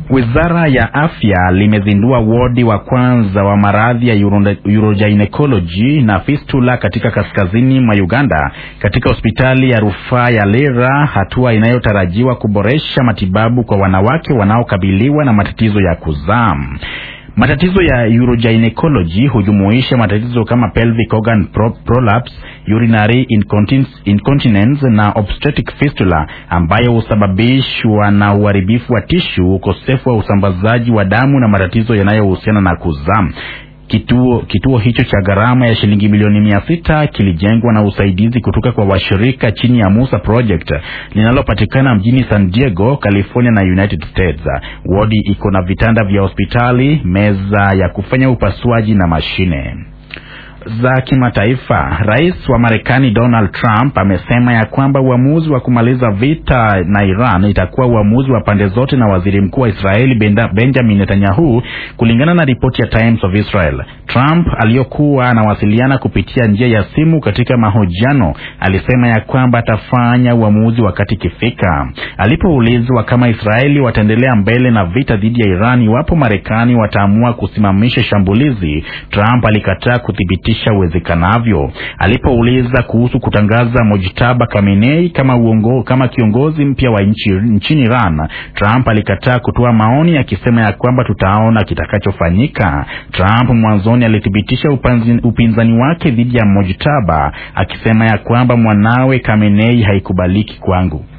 Wizara ya Afya limezindua wodi wa kwanza wa maradhi ya urogynecology na fistula katika kaskazini mwa Uganda katika hospitali ya rufaa ya Lira, hatua inayotarajiwa kuboresha matibabu kwa wanawake wanaokabiliwa na matatizo ya kuzaa. Matatizo ya urogynecology hujumuisha matatizo kama pelvic organ pro prolapse, urinary incontinence, incontinence na obstetric fistula ambayo husababishwa na uharibifu wa tishu, ukosefu wa usambazaji wa damu na matatizo yanayohusiana na kuzaa. Kituo, kituo hicho cha gharama ya shilingi milioni mia sita kilijengwa na usaidizi kutoka kwa washirika chini ya Musa Project linalopatikana mjini San Diego, California na United States. Wodi iko na vitanda vya hospitali, meza ya kufanya upasuaji na mashine za kimataifa. Rais wa Marekani Donald Trump amesema ya kwamba uamuzi wa kumaliza vita na Iran itakuwa uamuzi wa pande zote na waziri mkuu wa Israeli Benjamin Netanyahu, kulingana na ripoti ya Times of Israel. Trump aliyokuwa anawasiliana kupitia njia ya simu katika mahojiano alisema ya kwamba atafanya uamuzi wakati ikifika. Alipoulizwa kama Israeli wataendelea mbele na vita dhidi ya Iran iwapo Marekani wataamua kusimamisha shambulizi, Trump alikataa kuthibitisha uwezekanavyo. Alipouliza kuhusu kutangaza Mojtaba Khamenei kama uongo, kama kiongozi mpya wa nchi nchini Iran, Trump alikataa kutoa maoni akisema ya kwamba tutaona kitakachofanyika. Trump mwanzoni alithibitisha upinzani wake dhidi ya Mojtaba akisema ya kwamba mwanawe Khamenei haikubaliki kwangu.